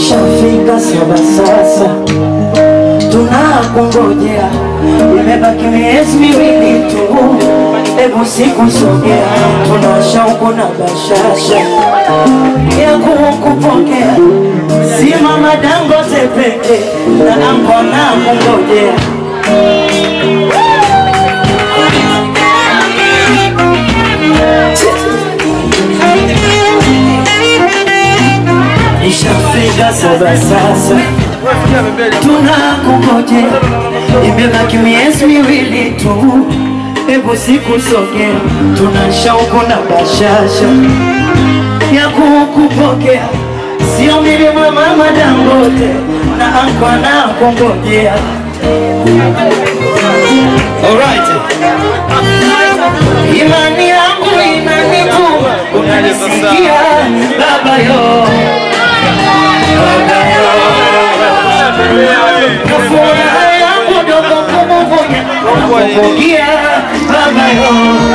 Ishafika saba sasa, tunakungojea, imebaki miezi miwili tu, hebu siku sogea, tuna shauku na bashasha ya kukupokea, si mama Dangote peke na anko na kungojea Ishafika saba sasa, tunakungojea, imebaki miezi miwili tu, hebu siku sogea, tuna shauku na bashasha ya kukupokea, sio milima mama Dangote na anko na kungojea. Alright. Imani yangu inanituma, unanisikia baba yo, baba yo, na furaha yangu dogo kumuvunya, nakuvugia baba yo.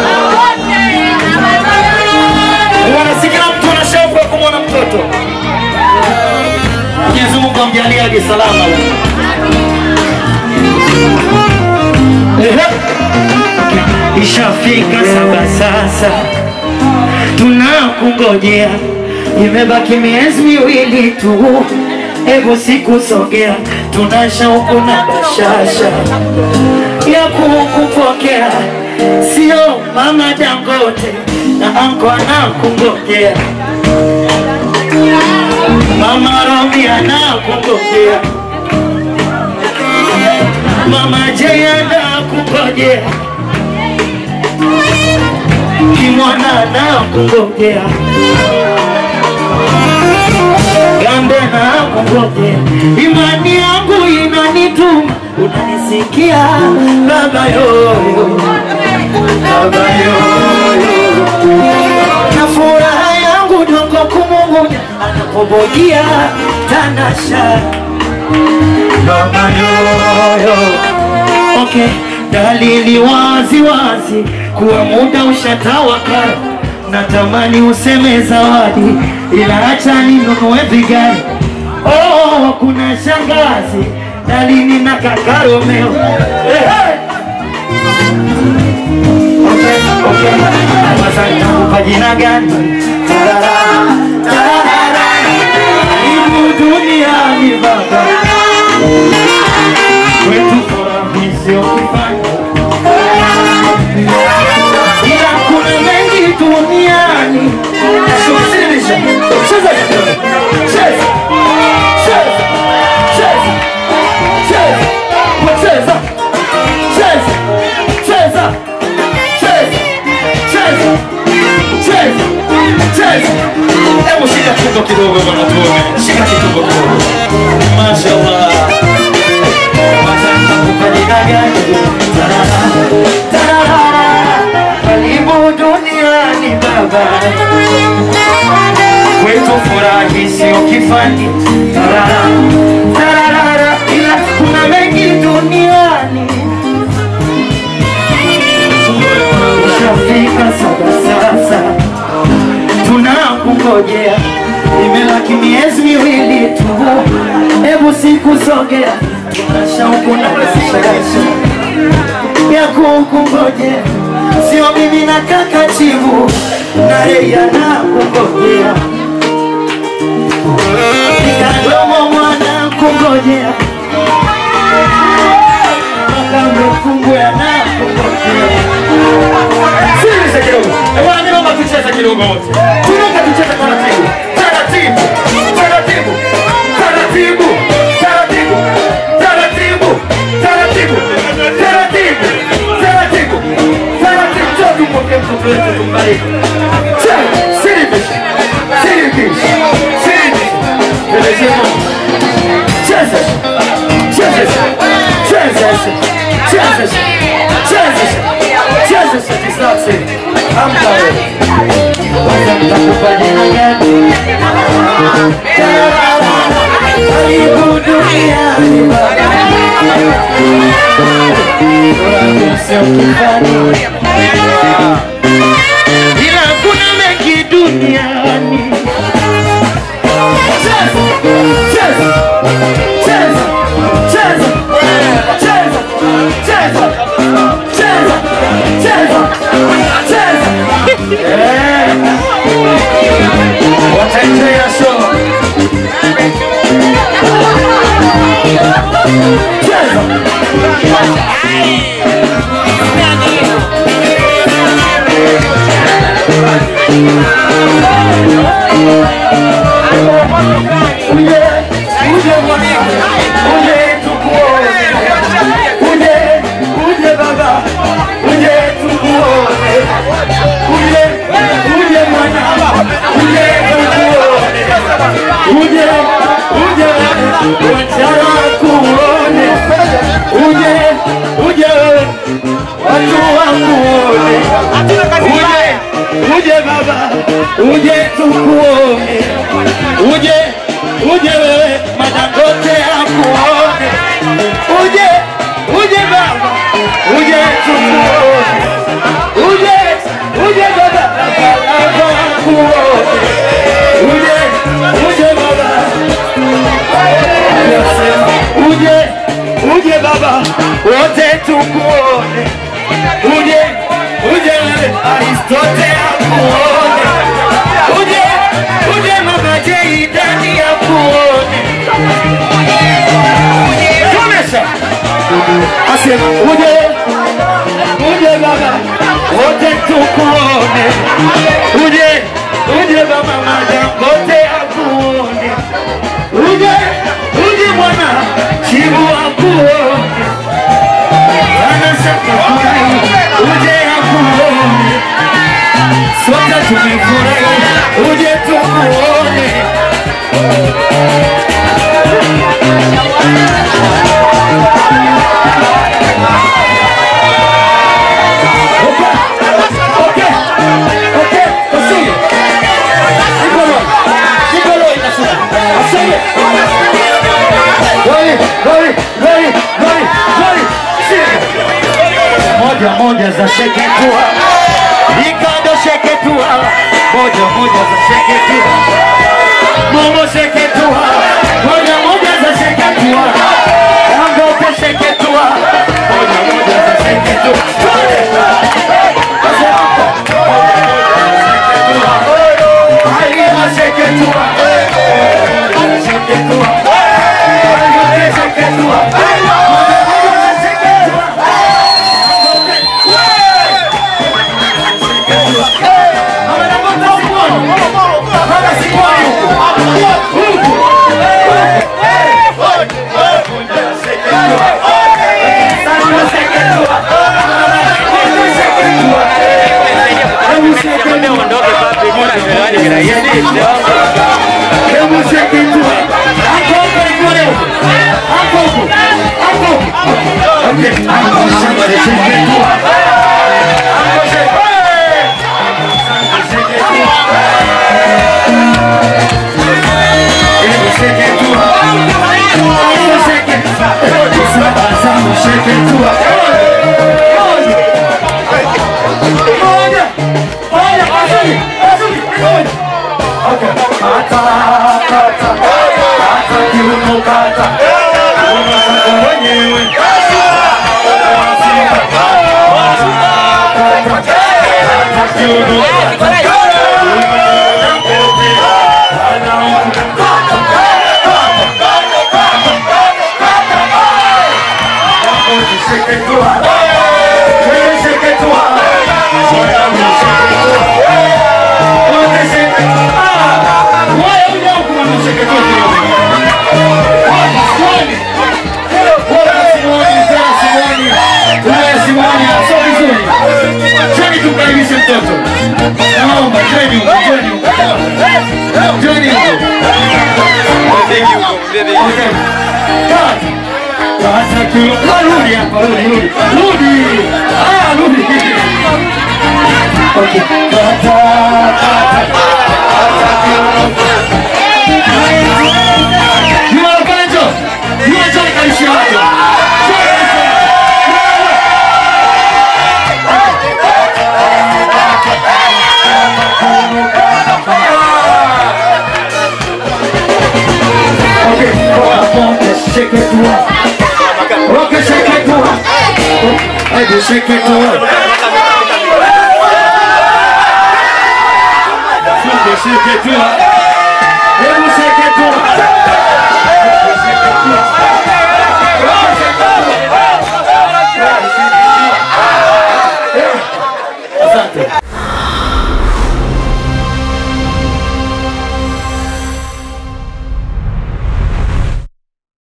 Wanasikia mtu ana shauku ya kumwona mtoto. Mwenyezi Mungu amjalie aje salama. Ehe. Ishafika saba sasa, tunakungojea, imebaki miezi miwili tu, hebu siku sogea, tuna shauku na bashasha ya kukupokea, sio mama Dangote na anko anakungojea, mama Romi anakungojea, mama Jay anakungojea kimwana nakungojea, gambe nakungojea, imani yangu inanituma, unanisikia baba yoyo, baba yoyo, na furaha yangu dongo kumumunya, anapobogia tanasha baba yoyo Okay, dalili wazi wazi kuwa muda ushatawaka, natamani useme zawadi, ila acha ninunue vigari. Oh, kuna shangazi dalili na kaka Romeo. Hey, hey. Okay, okay. Sasa nitakupa jina gani? Tarara, tarara. Karibu duniani baba kwetu furaha sio kifani, ila kuna mengi duniani. Shushirisha, cheza kidogo, cheza, cheza, cheza, cheza, wacheza, cheza, cheza, cheza, cheza, cheza, cheza. Hebu shika kidogo kidogo bwana tuone, shika kidogo kidogo. Mashallah. Karibu duniani baba, kwetu furahi sio kifani. Tarara, tarara, ila kuna mengi duniani. Ushafika saba sasa, tunakungojea, imebaki miezi miwili tu, hebu siku sogea, tuna shauku na bashasha ya kukungojea, sio mimi na kaka Chibu na yeye anakungojea, nikadomo mwana kungojea mpaka mfungu anakungojea. Sikiliza kidogo, bwana, mimi naomba tucheze kidogo wote, tunaomba tucheze taratibu, taratibu, taratibu, taratibu, taratibu, taratibu, taratibu, taratibu, taratibu, taratibu. Njoo tumpokee mtoto wetu tumbariki. Cheza, siribisha, siribisha, siribisha. Pelekea mama. Cheza, cheza, cheza, cheza, cheza, cheza, kisaksi. Amka wewe. Kwanza nitakupa jina gani? Karibu duniani baba. Furaha sio kifani. Ila kuna mengi duniani. Cheza, cheza. cheza, cheza, cheza, cheza, cheza, cheza, cheza. Eh. Wataendelea show. Cheza. Uje, uje mwanangu, uje tukuone. Uje, uje baba, uje tukuone. Uje, uje mwanangu, uje tukuone. Uje, uje wachana kuone. Uje, uje wewe, watu wakuone. Uje, uje baba, uje tukuone. Uje, uje wewe, madangote akuone. Uje, uje baba, uje tukuone. Uje, uje baba, baba akuone. Uje, uje baba, Nasema, uje, uje baba, wote tukuone. Uje, uje wewe, Aristote akuone. Uje, uje mama Jay, ndani akuone. Komesha. Asema, uje, uje baba, wote tukuone. Uje, uje baba, madangote akuone. Uje, uje mwana, chibu akuone. Anasema furahi, uje akuone. Sote tumefurahi, uje tukuone. Okay, okay, usije. Nikolo, Nikolo inashuka. Asante. Goli, goli, goli, goli, goli. Shika. Moja moja za sheketua. Ikando sheketua. Moja moja za sheketua. Momo sheketua. Moja moja za sheketua. Angope sheketua. Moja moja za sheketua. Halima sheketua. Sheketua. Sheketua. Rudi hapa, rudi, rudi. Rudi. Ah, rudi. Okay. Kata, kata. Jua pale njoo. Jua njoo nikaishi watu. Okay, poa, poa. seketua. Okay, seketua. Hebu seketua. Funde seketua. Hebu seketua. Hebu seketua. Okay, seketua. Asante.